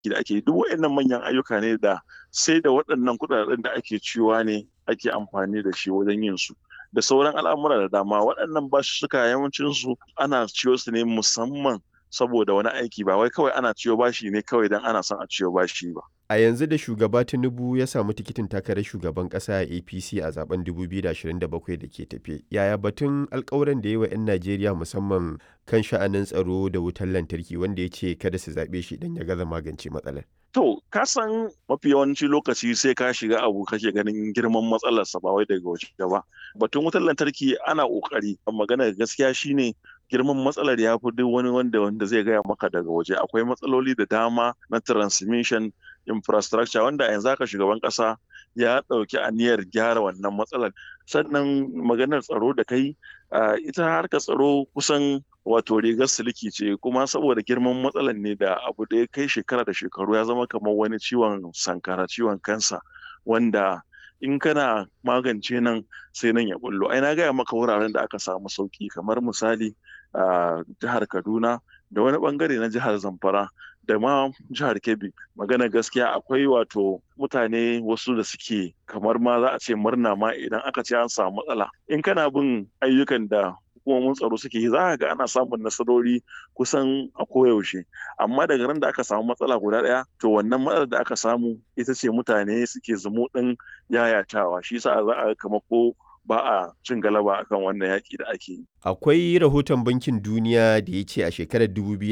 da ake duk waɗannan manyan ayyuka ne da sai da waɗannan kuɗaɗen da ake ciwa ne ake amfani da shi wajen yin su da sauran al'amura da dama waɗannan basussuka yawancin su ana ciyo su ne musamman saboda wani aiki ba wai kawai ana ciyo bashi ne kawai don ana son a ciyo bashi ba A yanzu da shugaba Tinubu ya samu tikitin takarar shugaban ƙasa a APC a zaben 2027 da ke tafe, yaya batun alkawuran da ya yi wa 'yan Najeriya musamman kan sha'anin tsaro da wutar lantarki wanda ya ce kada su zaɓe shi idan ya gaza magance matsalar? To, ka san mafi yawanci lokaci sai ka shiga abu kake ganin girman matsalarsa ba wai daga waje ba. Batun wutar lantarki ana ƙoƙari, magana gaskiya shine girman matsalar ya fi duk wani wanda wanda zai gaya maka daga waje. Akwai matsaloli da dama na transmission infrastructure wanda yanzu haka shugaban ƙasa ya ɗauki aniyar gyara wannan matsalar. Sannan maganar tsaro da kai, ita harkar tsaro kusan wato rigar siliki ce kuma saboda girman matsalar ne da abu da ya kai shekara da shekaru ya zama kamar wani ciwon sankara ciwon kansa wanda in kana magance nan sai nan ya bullo ai na gaya maka wuraren da aka samu sauki kamar misali a jihar kaduna da wani bangare na jihar zamfara da ma jihar kebbi magana gaskiya akwai wato mutane wasu da suke kamar ma za a ce murna ma idan aka ce an samu matsala in kana bin ayyukan da hukumomin tsaro suke yi za ga ana samun nasarori kusan a koyaushe amma daga ran da aka samu matsala guda ɗaya to wannan matsalar da aka samu ita ce mutane suke zumu ɗin yayatawa shi yasa za a kama ko ba a cin galaba akan wannan yaƙi da ake yi. Akwai rahoton Bankin Duniya da ya ce a shekarar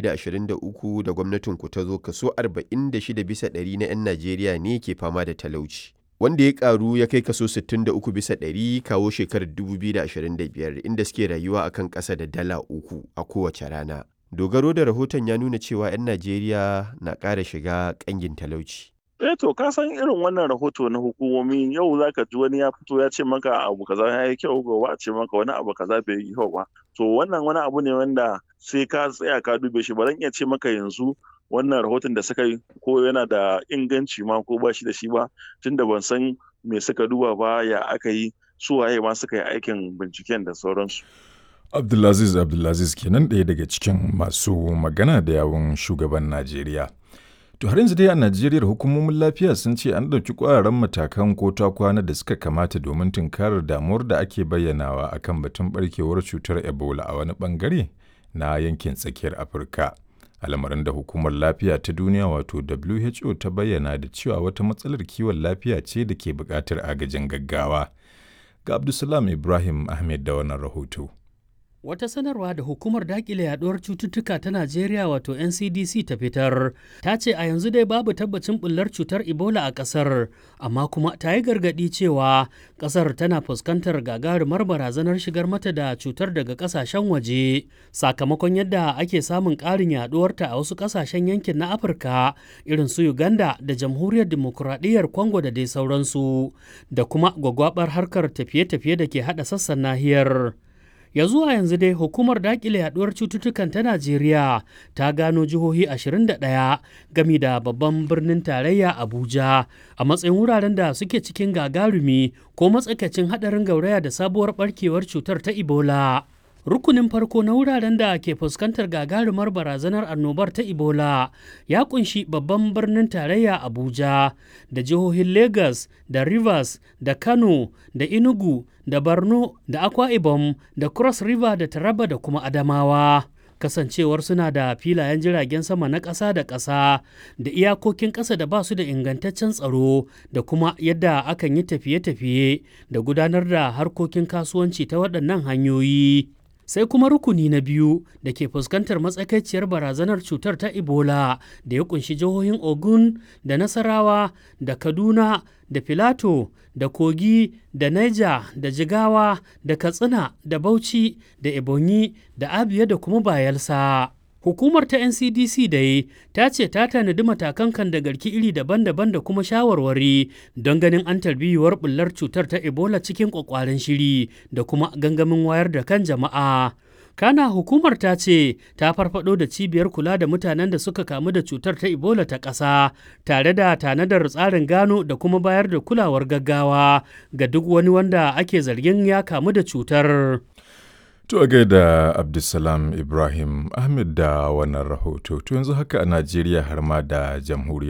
2023 da gwamnatin ku ta zo kaso 46 bisa ɗari na 'yan Najeriya ne ke fama da talauci. wanda ya karu ya kai kaso 63 bisa ɗari kawo shekarar 2025 inda suke rayuwa akan ƙasa da dala uku a kowace rana. Dogaro da rahoton ya nuna cewa 'yan Najeriya na ƙara shiga ƙangin talauci. Eh to ka san irin wannan rahoto na hukumomi yau zaka ji wani ya fito ya ce maka abu kaza ya yi kyau gobe a ce maka wani abu kaza bai yi kyau ba. To wannan wani abu ne wanda sai ka tsaya ka dube shi ba zan iya ce maka yanzu wannan rahoton da suka yi ko yana da inganci ma ko ba shi da shi ba tunda ban san me suka duba ba ya aka yi su waye ma suka yi aikin binciken da sauransu. Abdulaziz Abdulaziz kenan ɗaya daga cikin masu magana da yawun shugaban Najeriya. To har yanzu dai a Najeriya hukumomin lafiya sun ce an ɗauki ƙwararren matakan ko ta kwana da suka kamata domin tunkarar damuwar da ake bayyanawa akan batun barkewar cutar Ebola a wani bangare na yankin tsakiyar Afirka. al'amarin da hukumar lafiya ta duniya wato who ta bayyana da cewa wata matsalar kiwon lafiya ce da ke buƙatar agajin gaggawa ga abdulsalam ibrahim ahmed da wannan rahoto Wata sanarwa da hukumar dakile yaduwar cututtuka ta Najeriya wato NCDC ta fitar ta ce a yanzu dai babu tabbacin bullar cutar Ebola a ƙasar, amma kuma ta yi gargaɗi cewa ƙasar tana fuskantar gagarumar barazanar shigar mata da cutar daga ƙasashen waje sakamakon yadda ake samun ƙarin yaduwarta a wasu ƙasashen yankin na Afirka irin su Uganda da Jamhuriyar Dimokuraɗiyyar Congo da dai sauransu da kuma gwagwabar harkar tafiye-tafiye da ke haɗa sassan nahiyar. ya zuwa yanzu dai hukumar dakile yaduwar cututtukan ta najeriya ta gano jihohi 21 gami da babban birnin tarayya abuja a matsayin wuraren da suke cikin gagarumi ko matsakaicin hadarin gauraya da sabuwar barkewar cutar ta ebola rukunin farko na wuraren da ke fuskantar gagarumar barazanar annobar ta ebola ya kunshi babban birnin tarayya abuja da jihohin lagos da rivers da kano da inugu da borno da akwa ibom da cross river da taraba da kuma adamawa kasancewar suna da filayen jiragen sama na ƙasa da ƙasa da iyakokin ƙasa da ba su da ingantaccen tsaro da kuma yadda akan yi tafiye-tafiye da gudanar da harkokin kasuwanci ta waɗannan hanyoyi. sai kuma rukuni na biyu da ke fuskantar matsakaiciyar barazanar cutar ta ebola da ya kunshi jihohin ogun da nasarawa da kaduna da filato da kogi da niger da jigawa da katsina da bauchi da ebonyi da abia da kuma bayelsa Hukumar ta NCDC dai ta ce ta tanadi matakan kan da garki iri daban-daban da kuma shawarwari don ganin an tarbiyuwar bullar cutar ta Ebola cikin kwakwaren shiri da kuma gangamin wayar da kan jama'a. Kana hukumar ta ce ta farfado da cibiyar kula da mutanen da suka kamu da cutar ta Ebola ta ƙasa tare da tanadar tsarin gano da kuma bayar da kulawar gaggawa ga duk wani wanda ake zargin ya kamu da cutar. To a gaida Abdulsalam Ibrahim Ahmed da wannan rahoto. To yanzu haka a Najeriya har ma da jamhuriyar